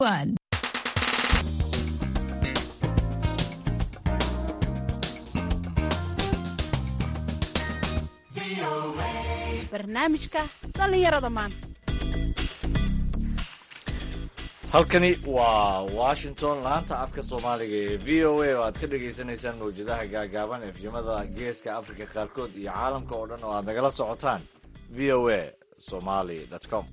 One. barnaamijka dhallinyarada maanta halkani waa washington laanta afka soomaaliga ee v o a oo aad ka dhagaysanaysaan mawjadaha gaagaaban efyimada geeska afrika qaarkood iyo caalamka oo dhan oo aad nagala socotaan v o a somaly com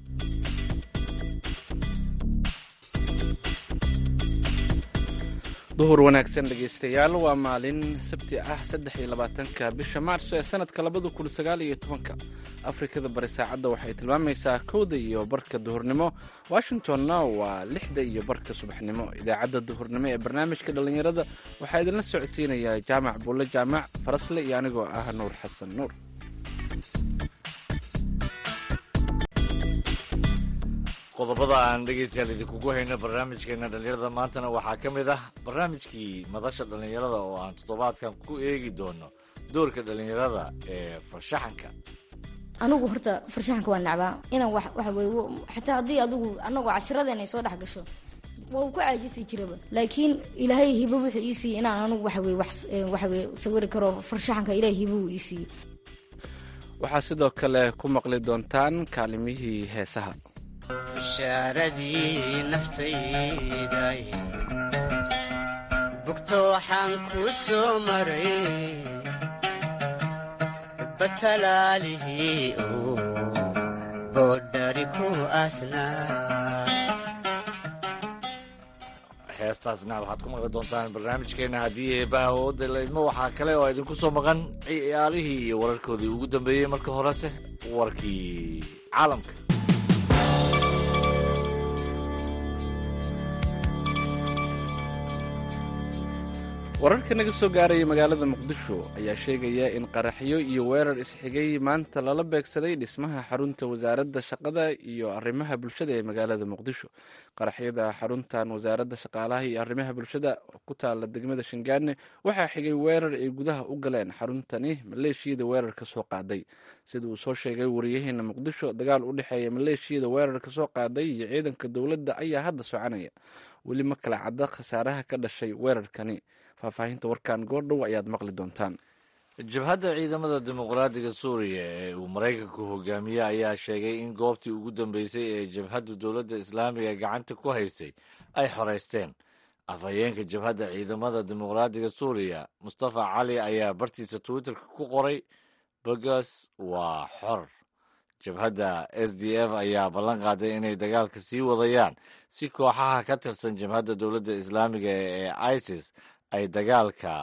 duhur wanaagsan dhegaystayaal waa maalin sabti ah saddex iyo labaatanka bisha maarso ee sanadka labada kun sagaal iyo tobanka afrikada bari saacadda waxay tilmaamaysaa kowda iyo barka duhurnimo washingtonna waa lixda iyo barka subaxnimo idaacadda duhurnimo ee barnaamijka dhallinyarada waxaa idinla socodsiinayaa jaamac buulle jaamac farasle iyo anigoo ah nuur xasan nuur qodobada aan dhegaystayaal idinkugu hayno barnaamijkeena dhallinyarada maantana waxaa ka mid ah barnaamijkii madasha dhallinyarada oo aan toddobaadkan ku eegi doono doorka dhallinyarada ee farshaxanka anigu horta farshaxanka waa nacbaa inaan wax waxa weye xataa haddii adigu anagoo cashiradeena ay soo dhex gasho waa uu ku caajisi jiraba laakiin ilaahay hibo wuxuu ii siiyey inaan anigu waxa weye wax waxa weye sawiri karo farshaxanka ilaahay hibo uu ii siiyey waxaa sidoo kale ku maqli doontaan kaalimihii heesaha bishaaradii naftayday bugto waxaan kuu soo maray batalaalihii uu boodhari ku asnaa heestaasna waxaad ku maqli doontaan barnaamijkeena haddii eebaha ooda laydmo waxaa kale oo idinku soo maqan ciyaalihii iyo wararkoodii ugu dambeeyey marka horese warkii caalamka wararka naga soo gaaraya magaalada muqdisho ayaa sheegaya in qaraxyo iyo weerar isxigay maanta lala beegsaday dhismaha xarunta wasaaradda shaqada iyo arrimaha bulshada ee magaalada muqdisho qaraxyada xaruntan wasaaradda shaqaalaha iyo arrimaha bulshada ku taala degmada shangaane waxaa xigay weerar ay gudaha u galeen xaruntani maleeshiyada weerarka soo qaaday sida uu soo sheegay wariyaheena muqdisho dagaal u dhexeeya maleeshiyada weerarka soo qaaday iyo ciidanka dowladda ayaa hadda soconaya weli ma kala cadda khasaaraha ka dhashay weerarkani faahfaahinta warkan goordhow ayaad maqli doontaan jabhadda ciidamada dimuqraadiga suuriya ee uu maraykanku hogaamiye ayaa sheegay in goobtii ugu dambeysay ee jabhadda dowladda islaamiga gacanta ku haysay ay xoreysteen afhayeenka jabhadda ciidamada dimuqraadiga suuriya mustafa cali ayaa bartiisa twitterka ku qoray bogas waa xor jabhadda s d f ayaa ballan qaaday inay dagaalka sii wadayaan si kooxaha ka tirsan jabhadda dowladda islaamiga ee isis ay dagaalka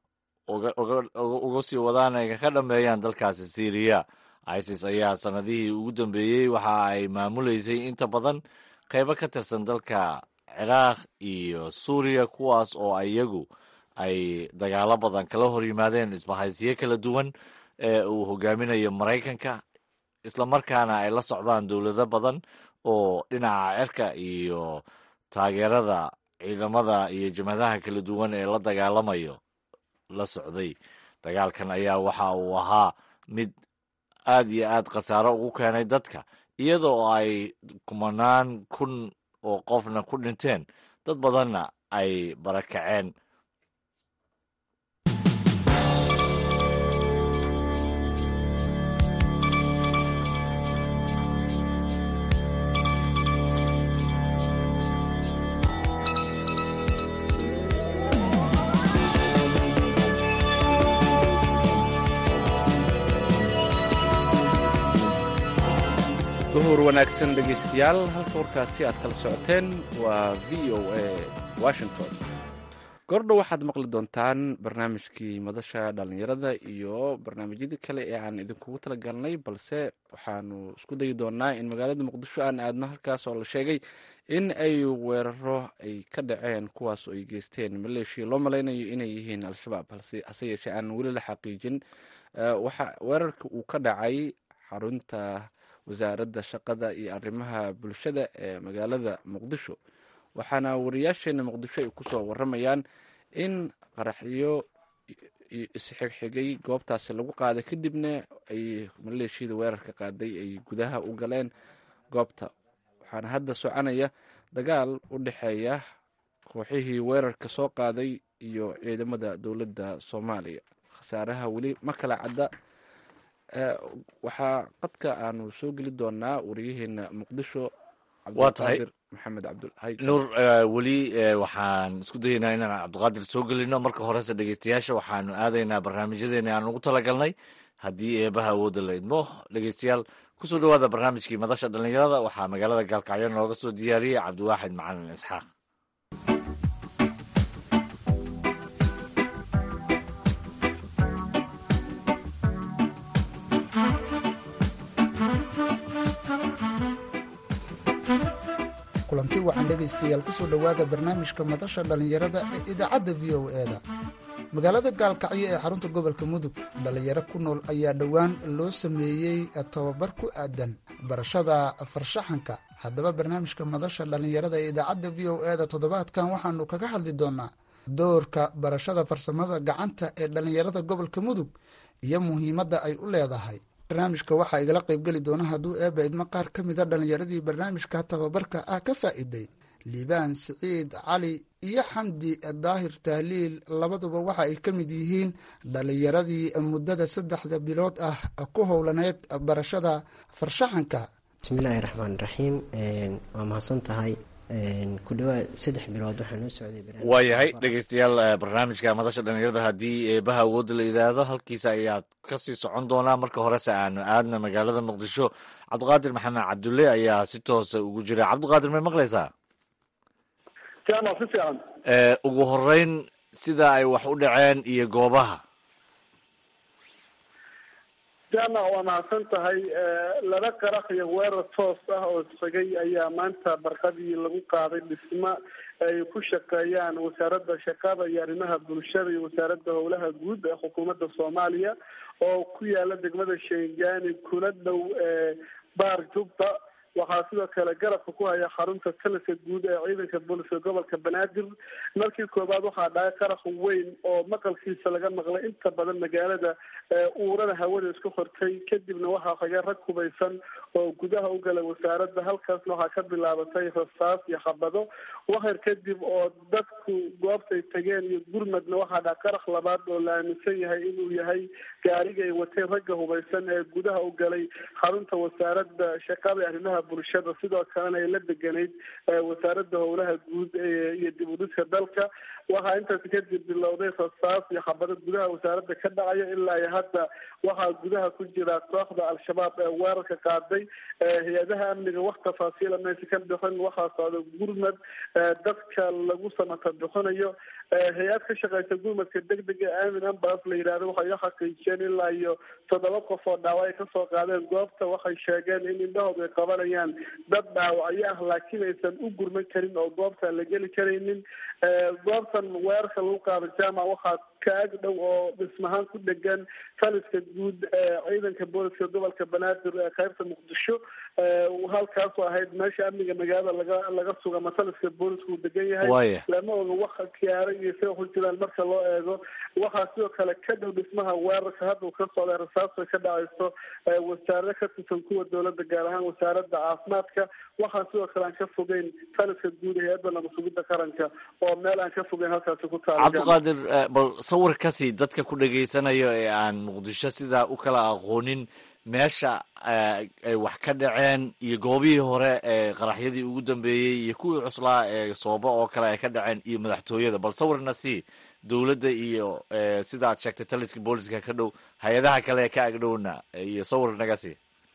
uga sii wadaan ay ka dhammeeyaan dalkaasi syriya isis ayaa sanadihii ugu dambeeyey waxa ay maamuleysay inta badan qaybo ka tirsan dalka ciraaq iyo suuriya kuwaas oo iyagu ay dagaalo badan kala hor yimaadeen isbahaysiyo kala duwan ee uu hogaaminayo maraykanka islamarkaana ay la socdaan dowlado badan oo dhinaca cirka iyo taageerada ciidamada iyo jabhadaha kala duwan ee la dagaalamayo la socday dagaalkan ayaa waxa uu ahaa mid aad iyo aad khasaaro ugu keenay dadka iyadoo ay kumanaan kun oo qofna ku dhinteen dad badanna ay barakaceen duhur wanaagsan dhegaystayaal halka warkaasi aad kala socoteen waa v o a washington goordhow waxaad maqli doontaan barnaamijkii madasha dhallinyarada iyo barnaamijyadii kale ee aan idinkugu talagalnay balse waxaanu isku dayi doonaa in magaalada muqdisho aan aadno halkaas oo la sheegay in ay weeraro ay ka dhaceen kuwaas oo ay geysteen maleeshiya loo malaynayo inay yihiin al-shabaab hase yeeshee aan weli la xaqiijin waxa weerarka uu ka dhacay xarunta wasaaradda shaqada iyo arrimaha bulshada ee magaalada muqdisho waxaana wariyaasheena muqdisho ay kusoo waramayaan in qaraxyo isxigxigay goobtaasi lagu qaaday kadibna ay maleeshiyada weerarka qaaday ay gudaha u galeen goobta waxaana hadda soconaya dagaal u dhexeeya kooxihii weerarka soo qaaday iyo ciidamada dowladda soomaaliya khasaaraha weli ma kala cadda waxaa qadka aanu soo geli doonaa wariyaheena muqdisho Waa tahay. cabdiqaadir maxamed cabdulhay nuur weli waxaan isku dayeynaa inaan cabdiqaadir soo gelino marka horese dhegeystayaasha waxaanu aadaynaa barnaamijyadeena aan ugu talagalnay haddii eebaha awoodda la idmo dhegeystayaal kusoo dhawaada barnaamijkii madasha dhallinyarada waxaa magaalada gaalkacyo nooga soo diyaariyey cabdiwaaxid macalin isxaaq kulanti wacan dhegaystayaal kusoo dhowaada barnaamijka madasha dhallinyarada ee idaacadda v o e da magaalada gaalkacyo ee xarunta gobolka mudug dhallinyaro ku nool ayaa dhowaan loo sameeyey tababar ku aadan barashada farshaxanka haddaba barnaamijka madasha dhallinyarada ee idaacadda v o e da toddobaadkan waxaanu kaga hadli doonaa doorka barashada farsamada gacanta ee dhallinyarada gobolka mudug iyo muhiimadda ay u leedahay barnaamijka waxaa igala qaybgeli doona hadduu eeba idmo qaar ka mida dhallinyaradii barnaamijka tababarka ah ka faa'iiday liibaan siciid cali iyo xamdi daahir tahliil labaduba waxa ay ka mid yihiin dhallinyaradii muddada saddexda bilood ah ku howlaneyd barashada farshaxanka bismillaahi raxmaan raxiim waa mahadsan tahay ku dhawaad saddex bilood waxaan u socday barnaamij waayahay dhegeystayaal eh, barnaamijka madasha dhallinyarada haddii eebaha awoodda la yidhaahdo halkiisa ayaad kasii socon doonaa marka horese aanu aadna magaalada muqdisho cabdiqaadir maxamed cabdulle ayaa si toosa ugu jira cabdiqaadir may maqlaysaa jaamac si fiican Eh, ugu horeyn sida ay wax u dhaceen iyo goobaha jaamac waa mahadsan tahay laba qarax iyo weerar toos ah oo isxigay ayaa maanta barqadii lagu qaaday dhismo ay ku shaqeeyaan wasaaradda shaqada iyo arrimaha bulshada iyo wasaaradda howlaha guud ee xukuumadda soomaaliya oo ku yaala degmada sheengani kula dhow ee baar jubba waxaa sidoo kale garabka ku haya xarunta taliska guud ee ciidanka booliska gobolka banaadir markii koowaad waxaa dhacay qarax weyn oo maqalkiisa laga maqlay inta badan magaalada ee uurada hawada isku hortay kadibna waxaa xigay rag hubaysan oo gudaha u galay wasaaradda halkaasna waxaa ka bilaabatay rasaas iyo xabado waxyar kadib oo dadku goobtay tageen iyo gurmadna waxaa dhaca qarax labaad oo la aaminsan yahay inuu yahay gaariga ay wateen ragga hubaysan ee gudaha u galay xarunta wasaaradda shaqada iyo arrimaha bulshada sidoo kalena ay la deganayd ee wasaaradda howlaha guud ee- iyo dib u dhiska dalka waxaa intaasi kadib bilowday rasaas iyo xabado gudaha wasaaradda ka dhacaya ilaa iyo hadda waxaa gudaha ku jira kooxda al-shabaab ee weerarka qaaday ee hay-adaha amniga wax tafaasiila maysa ka bixin waxaa socda gurmad ee dadka lagu samata bixinayo ee hay-ad ka shaqeysa gurmadka degdega ee aamin ambulance la yidhahdo waxay u xaqiijiyeen ilaa iyo toddoba qof oo dhaawac ay kasoo qaadeen goobta waxay sheegeen in indhahooda ay qabanayaan dad dhaawacyo ah laakiin aysan u gurman karin oo goobta aan la geli karaynin ee goobtan weerarka lagu qaado jaamac waxaa ka ag dhow oo dhismahaan ku dhegan taliska guud ee ciidanka booliska gobolka banaadir ee qaybta muqdisho ee halkaasoo ahayd meesha amniga magaalada laga laga suga ama taliska booliska uu degan yahay waaya lama oga waxa kiyaara iyo sida ku jiraan marka loo eego waxaa sidoo kale ka dhow dhismaha weerarka hadda uu ka socday rasaasta ka dhacayso ee wasaarado ka tirsan kuwa dowladda gaar ahaan wasaaradda caafimaadka waxaa sidoo kale aan ka fogeyn taliska guud ee hay-adda nabadsugidda qaranka oo meel aan ka fogeyn halkaasi ku taala cabdiqaadir eh, bal sawir kasii dadka ku dhegaysanayo ee aan muqdisho sidaa u kala aqoonin meesha eh, ay wax ka dhaceen iyo goobihii hore ee qaraxyadii ugu dambeeyey iyo kuwii cuslaa ee sooba oo kale ay ka dhaceen iyo madaxtooyada bal sawirna sii dowladda iyo eh, sida aad sheegtay taliska booliska ka dhow hay-adaha kale ee ka agdhowna eh, iyo sawir naga sii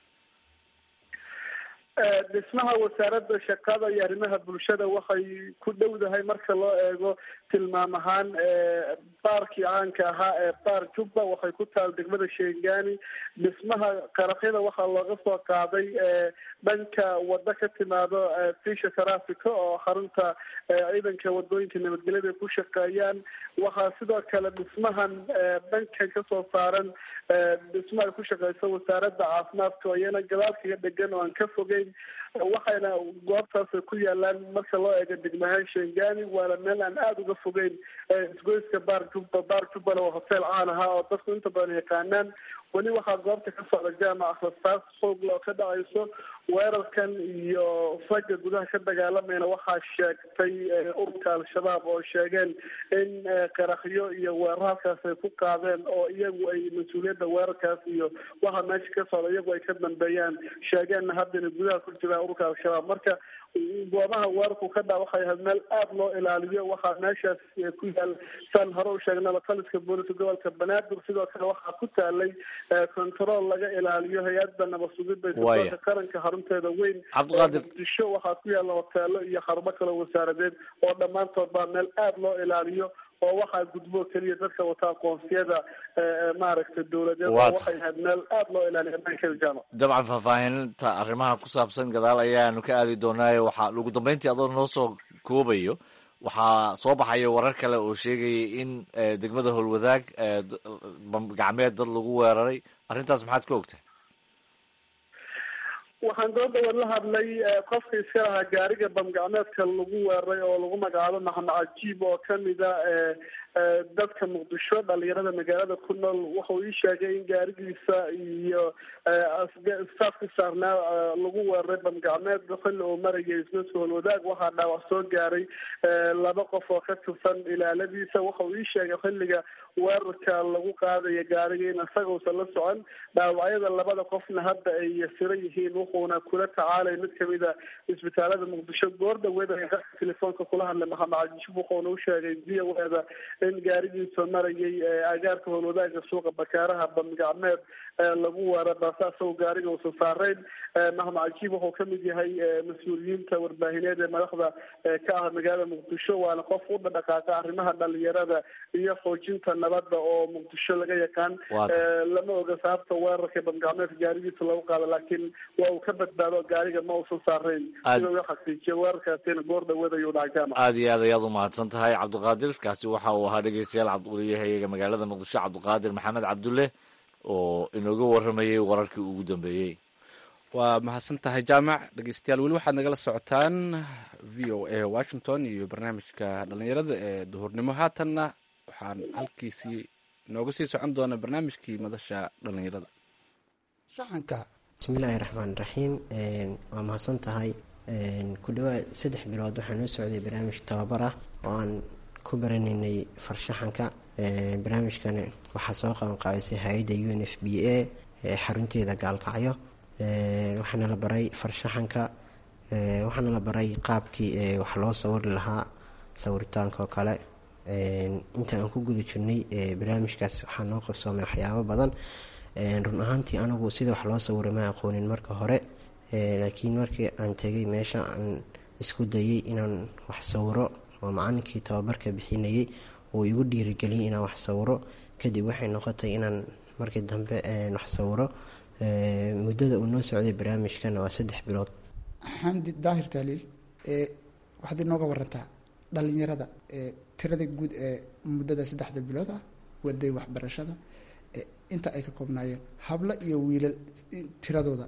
Ee, dhismaha wasaaradda shaqada iyo arrimaha bulshada waxay ku dhowdahay marka loo eego tilmaam ahaan ee baarkii caanka ahaa ee baar jubba waxay ku taal degmada sheengani dhismaha qaraxyada waxaa looga soo qaaday ee dhanka wado ka timaado ee fisha traffica oo xarunta ee ciidanka wadooyinka nabadgelyada ay ku shaqeeyaan waxaa sidoo kale dhismahan ee dhankan kasoo saaran ee dhismo ay ku shaqeyso wasaaradda caafimaadka oo iyana gadaal kaga dhegan oo aan ka fogeyn waxayna goobtaas ku yaalaan marka loo eego degmahaan shengani waana meel aan aada uga fogeyn ee isgoyska baar jubba baar jubbana waa hotel caan ahaa oo dadku inta badan yaqaanaan weli waxaa goobta ka socda jaamac rasaas xoogla oo ka dhacayso weerarkan iyo ragga gudaha ka dagaalamayna waxaa sheegtay ururka al-shabaab oo sheegeen in qaraxyo iyo weerar halkaas ay ku qaadeen oo iyagu ay mas-uuliyadda weerarkaas iyo waxa meesha ka socda iyagu ay ka dambeeyaan sheegeenna haddana gudaha ku jiraan ururka al-shabaab marka goobaha weerarku ka dhaa waxay ahayd meel aada loo ilaaliyo waxaa meeshaas ku yaal saan hore u sheegnaba taliska booliska gobolka banaadir sidoo kale waxaa ku taalay control laga ilaaliyo hay-adda nabad sugidda isbitaalka qaranka xarunteeda weyn muqdisho waxaa ku yaalla hoteelo iyo xarumo kale wasaaradeed oo dhammaantood baa meel aada loo ilaaliyo oo waxaa gudbo keliya dadka wata aqoonsiyada maaragtay dowladeed oo waxay ahayd meel aada loo ilaaliyo ammaankeeda jaamac dabcan faahfaahinta arrimaha ku saabsan gadaal ayaanu ka aadi doonaayo waxaa ugu dambeyntii adoo noo soo koobayo waxaa soo baxaya warar kale oo sheegaya in degmada howlwadaag gacmeed dad lagu weeraray arrintaas maxaad ka ogtahay waxaan doodawan la hadlay qofka iska lahaa gaariga bamgacmeedka lagu weeraray oo lagu magacaabo maxamed cajiib oo kamida dadka muqdisho dhalinyarada magaalada ku nool wuxuu ii sheegay in gaarigiisa iyo staafki saarnaa lagu weeraray bamgacmeed xilli uu marayay isgoyska holwadaag waxaa dhaawac soo gaaray laba qof oo ka tirsan ilaaladiisa wuxuu ii sheegay xilliga weerarka lagu qaadaya gaariga in isagausan la socon dhaawacyada labada qofna hadda ay yasiran yihiin wuxuuna kula tacaalay mid kamida isbitaalada muqdisho goor dhaweed telefoonka kula hadlay maxamed cajiib wuxuuna u sheegay v o eda in gaarigiisa marayay agaarka howlwadaaga suuqa bakaaraha bamgacmeed lagu weera balse asagoo gaariga uusan saarayn maxamed cajiib wuxuu kamid yahay mas-uuliyiinta warbaahineed ee madaxda ka ah magaalada muqdisho waana qof u dhaqaaqa arrimaha dhalinyarada iyo xoojinta nabadda oo muqdisho laga yaqaan lama oga sababta weerarka bamgacmeedka gaarigiisa lagu qaado laakiin waa uu ka badbaado gaariga ma uusan saarayn sida uu xaqiijiya weerarkaasina goor dhaweed ayuu dhacay jaamac aada iyo aad ayaad umahadsan tahay cabdiqaadir kaasi waxa uu ahaa dhegeystayaal cabdiquliyahayga magaalada muqdisho cabdiqaadir maxamed cabdulle oo inooga waramayay wararkii ugu dambeeyey waa mahadsan tahay jaamac dhegeystayaal weli waxaad nagala socotaan v o a washington iyo barnaamijka dhalinyarada ee duhurnimo haatanna waxaan halkiisii nooga sii socon doona barnaamijkii madasha dhalinyarada shacanka bismillaahi raxmaan raxiim waa mahadsan tahay ku dhawaad saddex bilood waxaa noo socday barnaamij tababar ah oo aan ku baranaynay farshaxanka barnaamijkan waxaa soo qabanqaabisay hay-adda u n f b a xarunteeda gaalkacyo waxaana la baray farshaxanka waxaana la baray qaabkii wax loo sawiri lahaa sawiritaanka oo kale inta aan ku guda jirnay barnaamijkaas waxaa noo qabsoomay waxyaabo badan run ahaantii anigu sida wax loo sawira ma aqoonin marka hore laakiin markii aan tegay meesha aan isku dayay inaan wax sawiro oo macalinkii tababarka bixinayay uu igu dhiirigeliyay inaan wax sawiro kadib waxay noqotay inaan markii dambe wax sawiro muddada uu noo socday barnaamijkana waa saddex bilood xamdi daahir taaliil waxaad inooga warantaa dhalinyarada tirada guud ee muddada saddexda bilood ah waday waxbarashada inta ay ka koobnaayeen hablo iyo wiilal tiradooda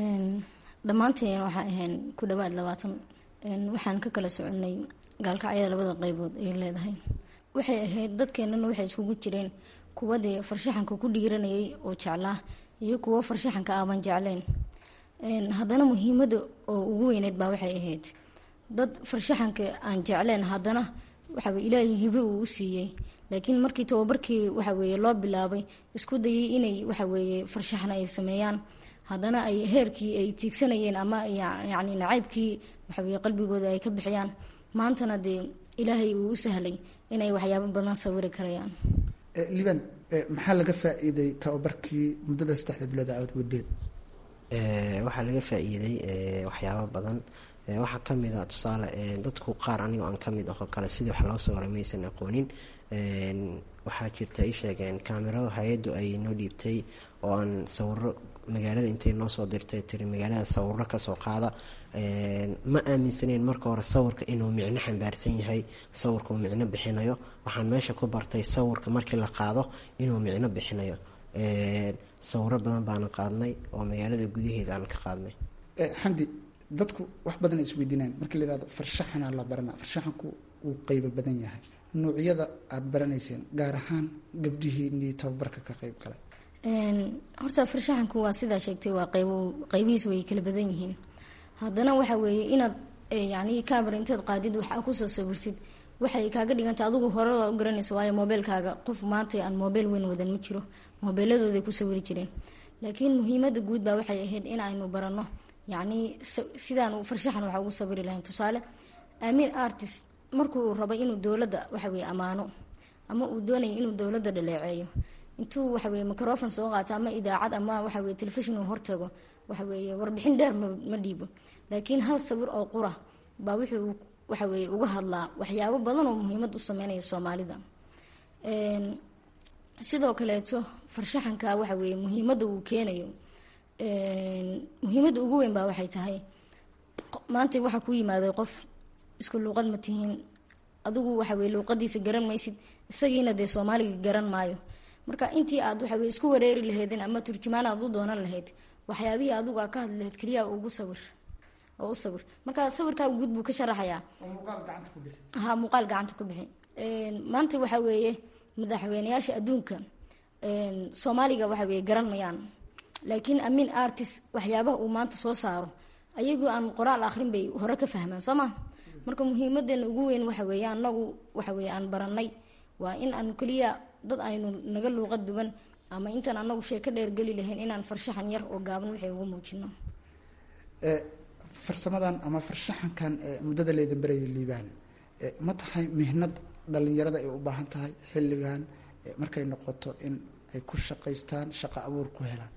dhammaanteen waxaa ahayn ku dhawaad labaatan waxaan ka kala soconay gaalkacyada labada qeybood ay leedahay waxay ahayd dadkeenana waxay iskugu jireen kuwa dee farshaxanka ku dhiiranayay oo jeclaa iyo kuwo farshaxanka aaban jecleen haddana muhiimada oo ugu weyneyd baa waxay ahayd dad farshaxanka aan jecleen haddana waxaw ilaahay hibe uu u siiyey laakiin markii tababarkii waxaweye loo bilaabay isku dayay inay waxaweye farshaxan ay sameeyaan haddana ay heerkii ay tiigsanayeen ama yacni nacaybkii waxaweye qalbigooda ay ka bixiyaan maantana dee ilaahay uu u sahlay inay waxyaabo badan sawiri karayaan liban maxaa laga faa-iiday tababarkii muddada saddexda bilood aad wadeen waxaa laga faa-iiday waxyaabo badan waxaa kamid a tusaale dadku qaar anigoo aan kamid ahoo kale sidii wax loo sawira maysan aqoonin waxaa jirta ay sheegeen kaamirado hay-addu ay noo dhiibtay oo aan sawiro magaalada intay noo soo dirtay tiri magaalada sawiro kasoo qaada ma aaminsaneyn marka hore sawirka inuu micno xambaarsan yahay sawirka uu micno bixinayo waxaan meesha ku bartay sawirka markii la qaado inuu micno bixinayo sawiro badan baana qaadnay oo magaalada gudaheeda aan ka qaadnay xamdi dadku wax badan ay isweydiinayaan markii la yihahdo farshaxanaa la barana farshaxanku uu qeybo badan yahay nuucyada aada baranayseen gaar ahaan gabdhihiinii tababarka ka qeyb galay horta farshaxanku waa sidaa sheegtay waa qayb qaybihiis way kala badan yihiin haddana waxa weeye inaad yani camera intaad qaadid waxaa kusoo sawirtid waxay kaaga dhiganta adigu hore u garanayso waayo mobeylkaaga qof maanta aan mobeyl weyn wadan ma jiro mobeeladooday ku sawiri jireen laakiin muhiimada guud baa waxay ahayd in aynu barano yacni sidaan farshaxan waxa ugu sawiri lahayn tusaale amin artist markuu rabay inuu dowladda waxaweye ammaano ama uu doonaya inuu dowladda dhaleeceeyo intuu waxaweye microfon soo qaato ama idaacad ama waxaweye telefishon uu hortago waxaweye warbixin dheer ma dhiibo laakiin hal sawir oo qura baa wuxuu waxaweye uga hadlaa waxyaabo badan oo muhiimad u sameynaya soomaalida sidoo kaleeto farshaxanka waxaweye muhiimada uu keenayo muhiimada ugu weyn baa waxay tahay maanta waxaa ku yimaaday qof isku luuqad ma tihiin adigu waxaweye luuqadiisa garan maysid isagiina dee soomaaliga garan maayo marka intii aad waxaweye isku wareeri lahaydeen ama turjumaan aad u doonan lahayd waxyaabihii adigu aa ka hadli lahayd keliya ugu sawir oo u sawir marka sawirkaa guud buu ka sharaxayaa ha muuqaal gacanta ku bixi maanta waxa weeye madaxweyneyaasha adduunka soomaaliga waxa weye garan mayaan laakiin amin artist waxyaabaha uu maanta soo saaro ayagoo aan qoraal akhrin bay hore ka fahmaan soo ma marka muhiimadeena ugu weyn waxa weeye anagu waxa weye aan baranay waa in aan keliya dad aynu naga luuqad duwan ama intaan anagu sheeko dheergeli lahayn inaan farshaxan yar oo gaaban waxay ugu muujino farsamadan ama farshaxankan muddada leedan berayo liibaan ma tahay mihnad dhalinyarada ay u baahan tahay xilligan markay noqoto in ay ku shaqaystaan shaqo abuur ku helaan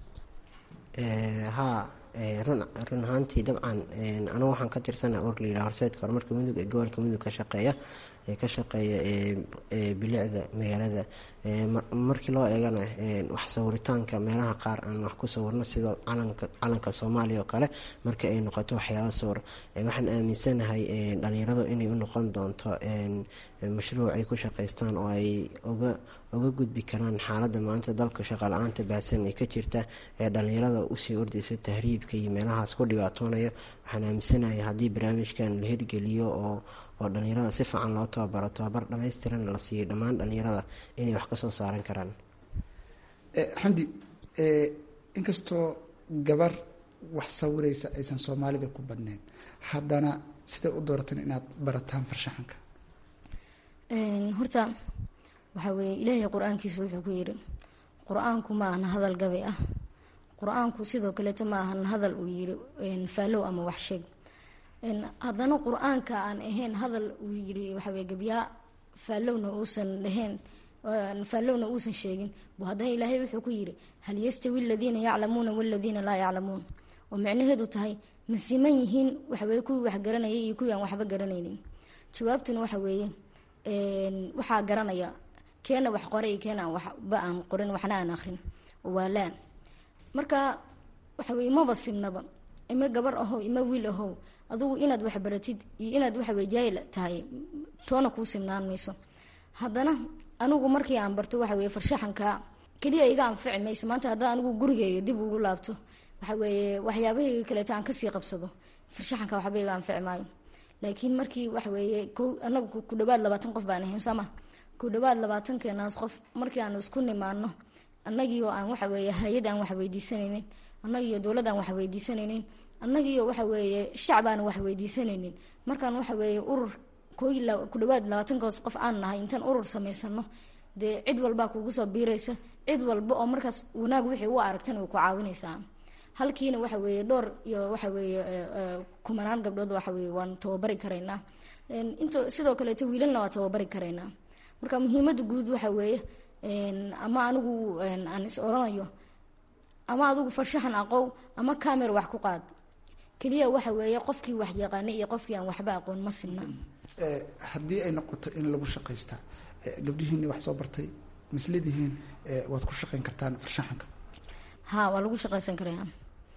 haa run run ahaantii dabcan anigu waxaan ka tirsana org la yidhaha horseedka horumarka mudug ee gobolka mudug ka shaqeeya ee ka shaqeeya bilicda magaalada markii loo eegana wax sawiritaanka meelaha qaar aan wax ku sawirno sida calanka calanka soomaaliya oo kale marka ay noqoto waxyaaba sawir waxaan aaminsanahay dhalinyaradu inay u noqon doonto mashruuc ay ku shaqaystaan oo ay uga uga gudbi karaan xaaladda maanta dalka shaqa la-aanta baahsan ee ka jirta ee dhalinyarada usii ordaysa tahriibka iyo meelahaas ku dhibaatoonaya waxaan aaminsanahay haddii barnaamijkan la hirgeliyo oo oo dhalinyarada si fiican loo tababaro tababar dhamaystiran la siiyo dhammaan dhalinyarada inay wax kasoo saaran karaan xamdi inkastoo gabar wax sawiraysa aysan soomaalida ku badneyn haddana siday u dooratan inaad barataan farshaxanka horta waxaa weeye ilaahay qur-aankiisa wuxuu ku yidhi qur-aanku ma ahna hadal gabay ah qur-aanku sidoo kaleeto ma ahna hadal uu yidhi faalow ama wax sheeg haddana qur-aanka aan ahayn hadal uu yidhi waxaweye gabyaa faallowna uusan dhahayn faallowna uusan sheegin buu haddana ilaahay wuxuu ku yidhi hal yastawi aladiina yaclamuuna waladiina laa yaclamuun oo micnaheedu tahay ma siman yihiin waxaweye kuwii wax garanayay iyo kuwii aan waxba garanaynin jawaabtuna waxa weeye waxaa garanaya keena wax qoray iyo keena aan waxba aan qorin waxna aan akrin waa laa marka waxa weye maba simnaba ima gabar ahow ima wiil ahow adugu inaad wax baratid iyo inaad waxaweye jaahil tahay toona kuu simnaan mayso haddana anigu markii aan barto waxa weye farshaxanka keliya iga anfici mayso maanta haddaan anigu gurigeyga dib ugu laabto waxa weeye waxyaabahayga kaleeto aan kasii qabsado farshaxanka waxba iga anfici maayo laakiin markii waxa weeye ko anagu ku dhawaad labaatan qof baan ahayn sooma ku dhawaad labaatankeenaas qof markii aan isku nimaano annagiioo aan waxa weeye hay-ad aan wax weydiisanaynin annagiiyo dowlad aan wax weydiisanaynin annagiiyo waxa weeye shacb aan wax weydiisanaynin markaan waxa weeye urur ko ku dhawaad labaatankaas qof aan nahay intaan urur samaysano dee cid walbaa kugu soo biiraysa cid walba oo markaas wanaag wixii u aragtan way ku caawinaysaa halkiina waxa weeye dhowr iyo waxa weeye kumanaan gabdhood waxa weye waan tababari karaynaa into sidoo kaleeto wiilalna waa tababari karaynaa marka muhiimada guud waxa weeye ama anigu aan is oranayo ama adigu farshaxan aqow ama camer wax ku qaad keliya waxa weeye qofkii wax yaqaana iyo qofkii aan waxba aqoon ma sinna haddii ay noqoto in lagu shaqaystaa gabdhihiini wax soo bartay mislidihiin waad ku shaqayn kartaan farshaxanka ha waa lagu shaqaysan karaya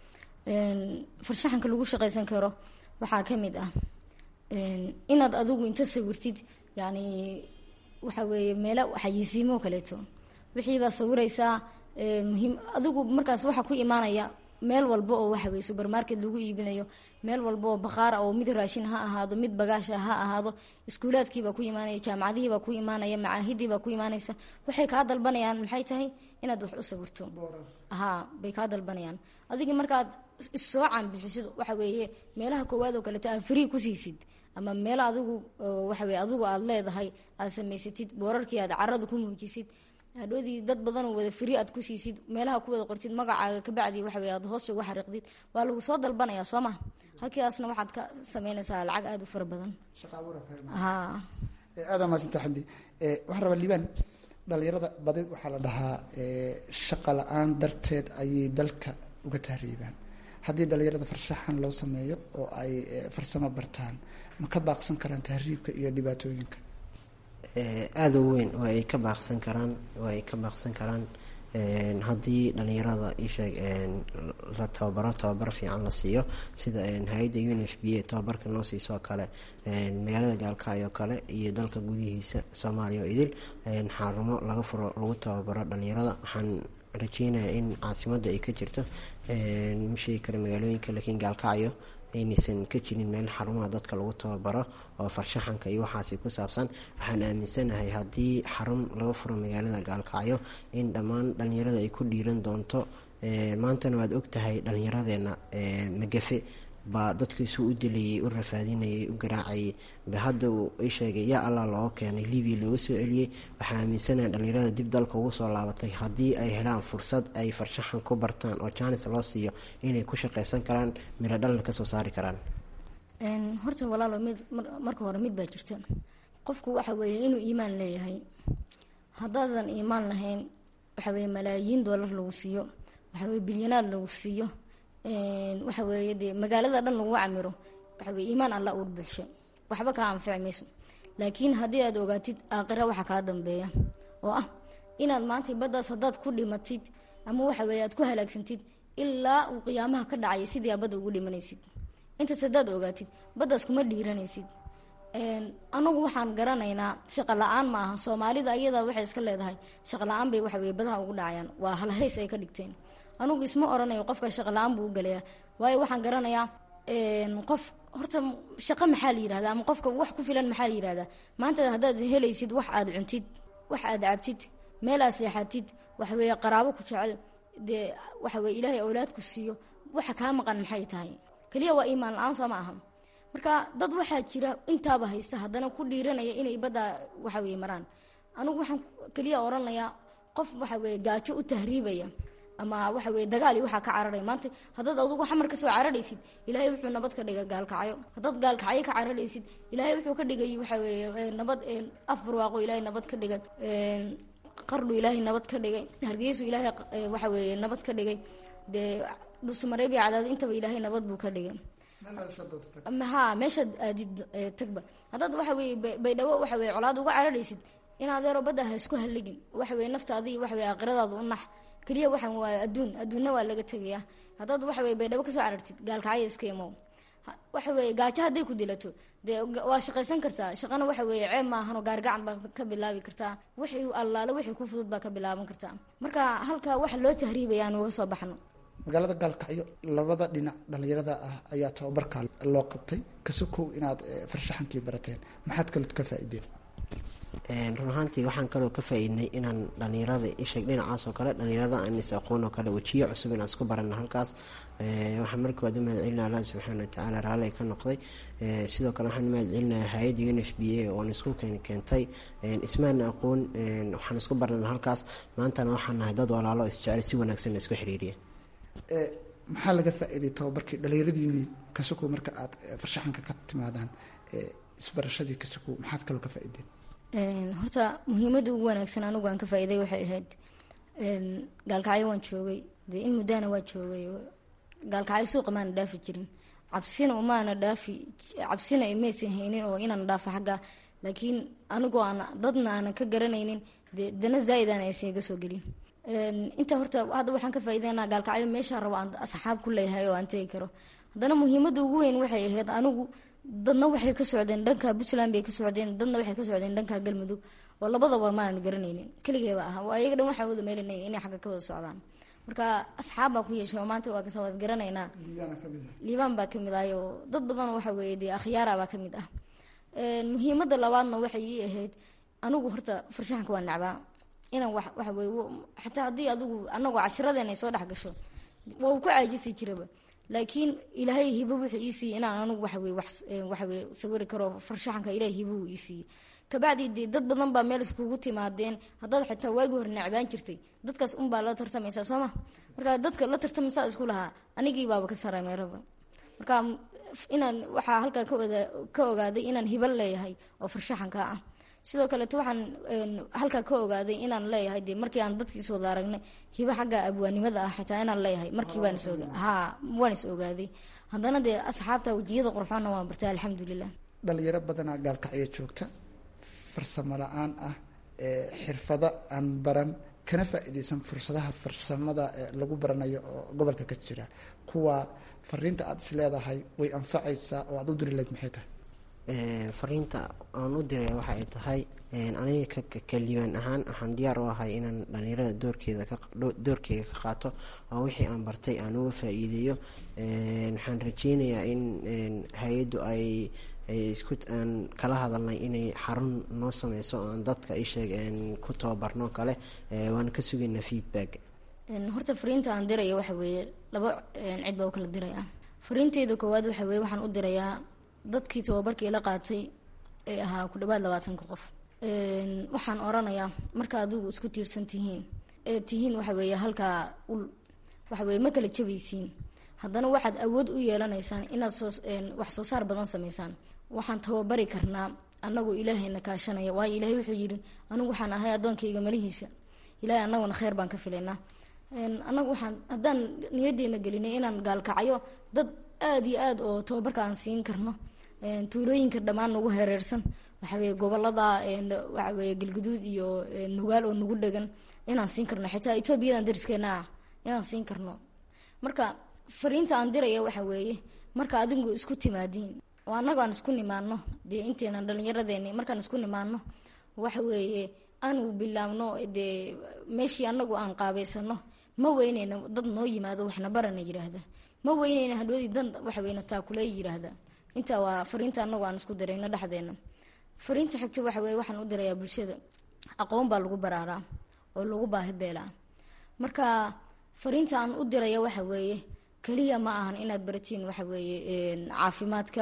farshaxanka lagu shaqaysan karo waxaa ka mid ah inaad adigu inta sawirtid yani waxa weeye meelo xayisiimo kaleeto wixiibaa sawiraysaa muhiim adigu markaas waxaa ku imaanaya meel walba oo waxa weye supermarket lagu iibinayo meel walba oo baqaara oo mid raashin ha ahaado mid bagaasha ha ahaado iskuulaadkiibaa ku imaanaya jaamacadihiibaa ku imaanaya macaahidiibaa ku imaanaysa waxay kaa dalbanayaan maxay tahay inaad wax u sawirto haa bay kaa dalbanayaan adigii markaad issoo canbixisid waxa weeye meelaha koowaad oo kaleeto aad free ku siisid ama meel adigu waxa weye adigu aada leedahay aad samaysatid boorarkii aad carada ku muujisid hadhoodii dad badanoo wada firi aad ku siisid meelaha ku wada qortid magacaaga kabacdi waxa weye aad hoos uga xariiqdid waa lagu soo dalbanaya soo ma halkiiaasna waxaad ka sameynaysaa lacag aada u fara badan ha aada maasanta xamdi waxaan rabaa liibaan dhalinyarada badi waxaa la dhahaa shaqa la-aan darteed ayay dalka uga tahriibaan haddii dhalinyarada farshaxan loo sameeyo oo ay farsamo bartaan ma ka baaqsan karaan tahriibka iyo dhibaatooyinka aada u weyn oo ay ka baaqsan karaan oo ay ka baaqsan karaan haddii dhalinyarada isheeg la tababaro tababar fiican la siiyo sida hay-adda un f b a tababarka noo siisoo kale magaalada gaalkacyo kale iyo dalka gudihiisa soomaaliya oo idil xarumo laga furo lagu tababaro dhalinyarada waxaan rajeynayaa in caasimada ay ka jirto ma sheegi kara magaalooyinka laakiin gaalkacyo aynaysan ka jirin meel xarumaha dadka lagu tababaro oo farshaxanka iyo waxaasi ku saabsan waxaan aaminsanahay haddii xarun laga furo magaalada gaalkacyo in dhammaan dhalinyarada ay ku dhiiran doonto maantana waad ogtahay dhalinyaradeena magafe baa dadkiisu u dilayay u rafaadinayay u garaacayay ba hadda uu i sheegay yaa allah looga keenay libiya looga soo celiyey waxaa aaminsanaha dhalinyarada dib dalka ugu soo laabatay haddii ay helaan fursad ay farshaxan ku bartaan oo jaanis loo siiyo inay ku shaqaysan karaan miro dhalna kasoo saari karaan horta walaalo mid marka hore mid baa jirta qofku waxa weeye inuu iimaan leeyahay haddaadan iimaan lahayn waxa weye malaayiin doolar lagu siiyo waxa weye bilyanaad lagu siiyo waxa weeye dee magaalada dhan lagu camiro waxa weye iimaan alla uur buuxsho waxba kaa anfici mayso laakiin haddii aad ogaatid aakhira waxa kaa dambeeya oo ah inaad maanta baddaas haddaad ku dhimatid ama waxa weeye aad ku halaagsantid ilaa uu qiyaamaha ka dhacaya sidii aad badda ugu dhimanaysid intaas haddaad ogaatid baddaas kuma dhiiranaysid anagu waxaan garanaynaa shaqa la-aan ma aha soomaalida ayadaa waxay iska leedahay shaqa la-aan bay waxa weye badaha ugu dhacayaan waa halhays ay ka dhigteen anugu isma oranayo qofka shaqa la-aan buu u galayaa waayo waxaan garanayaa qof horta shaqo maxaa la yirahdaa ama qofka wax ku filan maxaa la yirahdaa maanta haddaad helaysid wax aad cuntid wax aad cabtid meel aad seexatid waxa weeye qaraabo ku jecel dee waxa weye ilaahay awlaadku siiyo waxa kaa maqan maxay tahay keliya waa iimaan la-aan soo ma aha marka dad waxaa jira intaaba haysta haddana ku dhiiranaya inay badda waxa weye maraan anigu waxaan keliya oranayaa qof waxa weye gaajo u tahriibaya ama waxa weye dagaal iyo waxaa ka cararaya maanta haddaad adugu xamar kasoo cararaysid ilaahay wuxuu nabad ka dhigay gaalkacyo haddaad gaalkacyo ka cararaysid ilaahay wuxuu ka dhigay waxa weye nabad af barwaaqo ilaahay nabad ka dhigay qardhu ilaahay nabad ka dhigay hargeysu ilaahay waxa weye nabad ka dhigay dee dhusmareeb iyo cadaad intaba ilaahay nabad buu ka dhigay ha meeshaad aadid tagba haddaad waxa weye baydhabo waxa weye colaad uga cararaysid in adeero badda ha isku halligin waxa weye naftaadii waxa weye aakhiradaada u nax keliya waxaan waa adduun adduunna waa laga tegayaa haddaad waxa weye baydhabo kasoo carartid gaalkacyo iska imow waxa weye gaajo hadday ku dilato dee waa shaqaysan kartaa shaqana waxa weye ceeb maahanoo gaargacan baa ka bilaabi kartaa wixii allaale wixii ku fudud baa ka bilaaban kartaa marka halka waxa loo tahriibaya aan uga soo baxno magaalada gaalkacyo labada dhinac dhalinyarada ah ayaa tababarka loo qabtay kasokow inaad farshaxankii barateen maxaad kale ka faa-ideen run ahaantii waxaan kaloo ka faa-iidnay inaan dhalinyarada isheeg dhinacaas oo kale dhalinyarada aan is aqoon oo kale wejiyo cusub inaan isku barana halkaas waxaan markii waad u mahad celinaya allah subxaana watacaala raalli ka noqday sidoo kale waxaan u mahad celinaya hay-adda un f b a oon isku keentay ismaana aqoon waxaan isku barana halkaas maantana waxaan nahay dad walaalo isjecel si wanaagsan la isku xiriiriya maxaa laga faa-iiday tababarkii dhalinyaradiini kasokow marka aad farshaxanka ka timaadaan isbarashadii kasokow maxaad kaloo ka faa-ideen horta muhiimadda ugu wanaagsan anigu aan ka faa-iiday waxay ahayd gaalkacyo waan joogay dee in muddana waa joogay gaalkacyo suuqa maana dhaafi jirin cabsina umaana dhaafi cabsina maysan haynin oo inaan dhaafo xagga laakiin anigoo aan dadna aanan ka garanaynin dee dana zaa-idan aysan iga soo gelin inta horta hadda waxaan ka faa-iideynaa gaalkacyo meeshaa rabo aan asxaab ku leeyahay oo aan tegi karo haddana muhiimadda ugu weyn waxay ahayd anigu dadna waxay ka socdeen dhanka puntland bay ka socdeen dadna waxay ka socdeen dhanka galmudug oo labadaba maanan garanaynin keligeeba ah ayaga dhan waxaan wada meelinay inay xagga ka wada socdaan marka asxaab baa ku yeeshay oo maanta waa kasa waa isgaranaynaa liibaan baa kamid ahay oo dad badan waxa weeye dee akhyaara baa kamid ah muhiimada labaadna waxay ii ahayd anigu horta farshaxanka waa nacbaa inaan wa waxa weye xataa haddii adigu anagoo cashiradeena ay soo dhex gasho waa uu ku caajisi jiraba laakiin ilaahay hibo wuxuu ii siiyey inaan anigu waxaweye wax waxaweye sawiri karo farshaxanka ilahay hibo uu ii siiyey kabacdi dee dad badan baa meel iskugu timaadeen haddaad xitaa waagi hore necbaan jirtay dadkaas unbaa la tartamaysaa soo ma marka dadka la tartamaysaa isku lahaa anigii baaba ka sarameeraba marka inaan waxaa halkaa ka ogaaday inaan hibo leeyahay oo farshaxanka ah sidoo kaleeto waxaan halkaa ka ogaaday inaan leeyahay de markii aan dadkiis wada aragnay hibo xagga abwaanimada ah xitaa inaan leeyahay markii baan is ha waan is ogaaday haddana dee asxaabta wejiyada qurxoonna waan bartay alxamdulilah dhalinyaro badanaa gaalkacyo joogta farsamo la-aan ah xirfado aan baran kana faa-iideysan fursadaha farsamada lagu baranayo oo gobolka ka jira kuwa fariinta aada is leedahay way anfacaysaa oo aada u diri layd maxay tahay fariinta aan u diray waxa ay tahay aniga kaliibaan ahaan waxaan diyaar u ahay inaan dhalinyarada doorkeeda doorkeyga ka qaato oo wixii aan bartay aan uga faa-iideeyo waxaan rajeynayaa in hay-addu ay isku aan kala hadalnay inay xarun noo sameyso aan dadka isheeg ku tababarno kale waan ka sugaynaa feedback horta fariinta aan diraya waxa weeye laba cid baa u kala diraya fariinteyda koowaad waxa weye waxaan u dirayaa dadkii tababarkii la qaatay ee ahaa ku dhawaad labaatanka qof waxaan oranayaa marka adigu isku tiirsan tihiin ee tihiin waxa weeye halkaa ul waxa weye ma kala jabaysiin haddana waxaad awood u yeelanaysaan inaad soo wax soo saar badan sameysaan waxaan tababari karnaa anagoo ilaahayna kaashanaya waayo ilaahay wuxuu yidhi anigu waxaan ahay addoonkayga malihiisa ilaahay anaguna kheyr baan ka filaynaa anagu waxaan haddaan niyadeena gelinay inaan gaalkacyo dad aada iyo aada oo tababarka aan siin karno tuulooyinka dhammaan nagu hereersan waxaweye gobolada waxaweye galguduud iyo nugaal oo nagu dhegan inaan siin karno xitaa etoobiyadan dariskeena ah inaan siin karno marka fariinta aan diraya waxa weeye marka adigu isku timaadiin oo annago aan isku nimaano dee inteenan dhallinyaradeeni markaan isku nimaano waxa weeye aanu bilaabno dee meeshii anagu aan qaabeysano ma weyneyna dad noo yimaado waxna barana yiraahda ma weyneyna hadhoodii dan waxaweyna taakule yiraahda intaa waa fariinta anagu aan isku dirayno dhexdeena fariinta xigta waxa weye waxaan u dirayaa bulshada aqoon baa lagu baraaraa oo lagu baahi beelaa marka fariinta aan u diraya waxa weeye keliya ma ahan inaad baratiin waxa weeye caafimaadka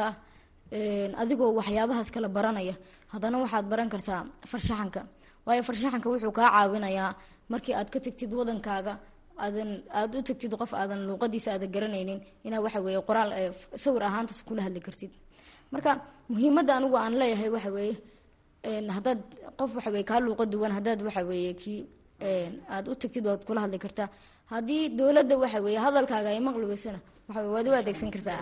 adigoo waxyaabahaas kala baranaya haddana waxaad baran kartaa farshaxanka waayo farshaxanka wuxuu kaa caawinayaa markii aad ka tagtid wadankaaga aadan aada u tagtid qof aadan luuqadiisa aadan garanaynin inaa waxa weeye qoraal sawir ahaantaas kula hadli kartid marka muhiimadda anigu aan leeyahay waxa weeye haddaad qof waxa weye kaa luuqa duwan haddaad waxa weeye kii aada u tagtid waad kula hadli kartaa haddii dowladda waxa weeye hadalkaaga ay maqli weysana waxa waad u adeegsan kartaa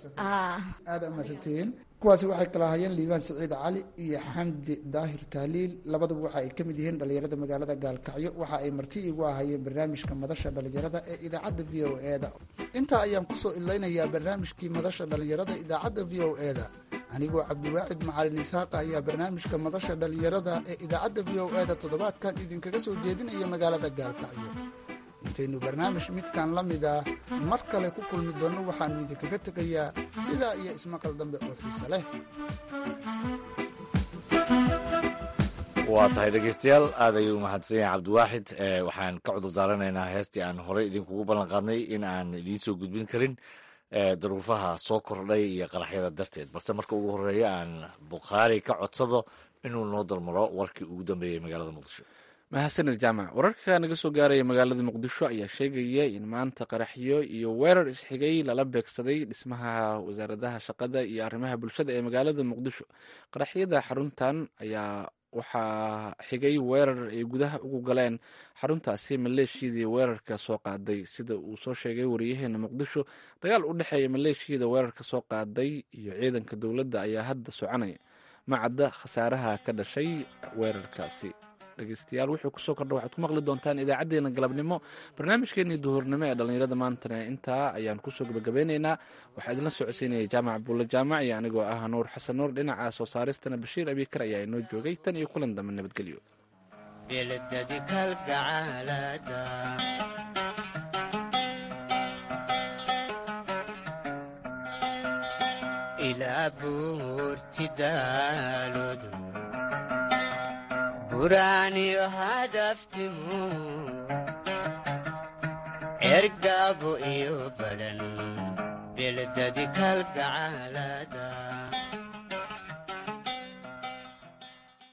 aada umahadsantihiin kuwaasi waxay kala hayeen liibaan saciid cali iyo xamdi daahir tahliil labaduba waxa ay ka mid yihiin dhalinyarada magaalada gaalkacyo waxa ay marti igu ahayeen barnaamijka madasha dhalinyarada ee idaacadda v o e da intaa ayaan kusoo idlaynayaa barnaamijkii madasha dhalinyarada idaacadda v o e da anigoo cabdiwaacid macalin isaaqa ayaa barnaamijka madasha dhalinyarada ee idaacadda v o e da toddobaadkan idinkaga soo jeedinaya magaalada gaalkacyo intaynu barnaamij midkan la mid ah mar kale ku kulmi doonno waxaanu idinkaga tegayaa sidaa iyo ismaqal dambe oo xiise leh waa tahay dhegeystayaal aad ayuu umahadsan yahay cabdiwaaxid waxaan ka cudur daaranaynaa heestii aan horey idinkugu ballan qaadnay in aan idiin soo gudbin karin daruufaha soo kordhay iyo qaraxyada darteed balse marka ugu horeeya aan bukhaari ka codsado inuu noo dalmaro warkii ugu dambeeyey magaalada muqdisho mahadsaned jaamac wararka naga soo gaaraya magaalada muqdisho ayaa sheegaya in maanta qaraxyo iyo weerar isxigay lala beegsaday dhismaha wasaaradaha shaqada iyo arrimaha bulshada ee magaalada muqdisho qaraxyada xaruntan ayaa waxaa xigay weerar ay gudaha ugu galeen xaruntaasi maleeshiyadii weerarka soo qaaday sida uu soo sheegay wariyaheena muqdisho dagaal u dhexeeya maleeshiyada weerarka soo qaaday iyo ciidanka dowladda ayaa hadda soconaya macadda khasaaraha ka dhashay weerarkaasi dhegeystayaal wuxuu kusoo kordha waxaad ku maqli doontaan idaacadeena galabnimo barnaamijkeenii duhurnimo ee dhallinyarada maantana intaa ayaan kusoo gabagabeyneynaa waxaa idinla socodsiinaya jaamac buulle jaamac iyo anigoo ah nuur xasan nuur dhinaca soo saaristana bashiir abiikar ayaa inoo joogay tan iyo kulan dambe nabadgelyo beledadi kalgacaalada ilaa buurti daaloodu buraaniyo hadaftimu ergaabo iyo badhan beldadi kalgacaalada